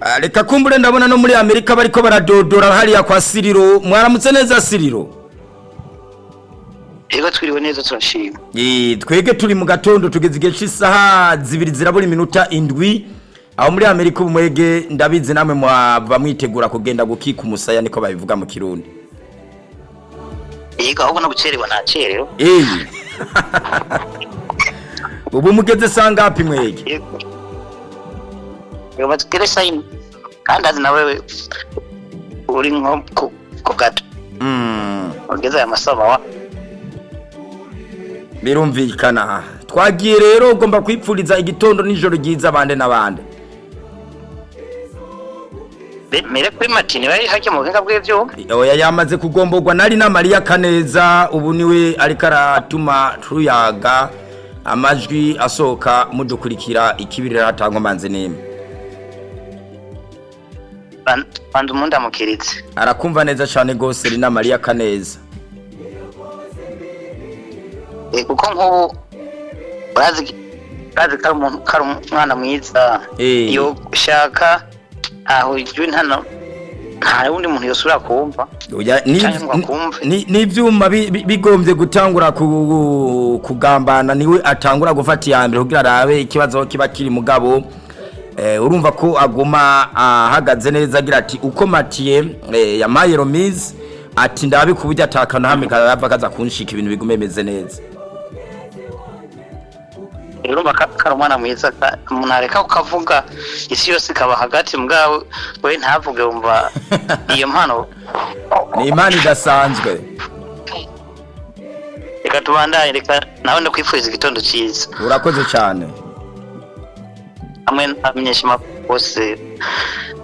Ah, reka kumbure ndabona no muri amerika bariko baradodora hariya kwa siriro mwaramutse neza siriro Ego twiriwe neza turashima. Eh, twege turi mu gatondo tugeze igihe cy'isaha zibiri zirabura iminota indwi aho muri amerika ubu mwege ndabizi namwe mwaba mwitegura kugenda gukika umusaya niko babivuga mu kirundi Ego ahubwo no gucerewa nta cerero. eyi ubu mugeze sangapi mwege Ego. Ego batugere sayini. Kandi azi nawe uri nko ku, ku gato. Mm, Ugeze aya masaha wa. birumvikana twagiye rero ugomba kwipfuriza igitondo nijoro ryiza abande n'abande Be- Mere kuri matini bari hake mu buhinga bw'ivyuma. oya yamaze kugomborwa nari na mariya kaneza ubu niwe ariko aratuma tuyaga amajwi asohoka mudukurikira ikibirira hatangwa manzi n'imwe Ban- Banza umuntu amukiritse. arakumva neza cyane rwose ni na mariya kaneza Eh, kuko nk'ubu urazi urazi ko ari umuntu ko ari umwana mwiza Eh. iyo ushaka aho ijwi ntano nta wundi muntu yosubira kumva Oya, ni- Canke ngo akumve. ni- n'ivyuma bi- bi- bigombye gutangura ku- kugambana niwe atangura gufata iya mbere kugira arabe ikibazo aho kiba kiri mugabo eh, urumva ko aguma ahagaze neza agira ati uko matiye eh, yamaye romize ati ndabe ku buryo atakana hamwe karava kaza kunshika ibintu bigume bimeze neza rero urumva ko ari umwana mwiza ka- umuntu areka ukavuga isi yose ikaba hagati mugabo we ntavuge wumva iyo mpano ni imana idasanzwe reka tubandanye reka nawe ndakwifuriza igitondo cyiza urakoze cyane hamwe n'abamenyeshamakuru bose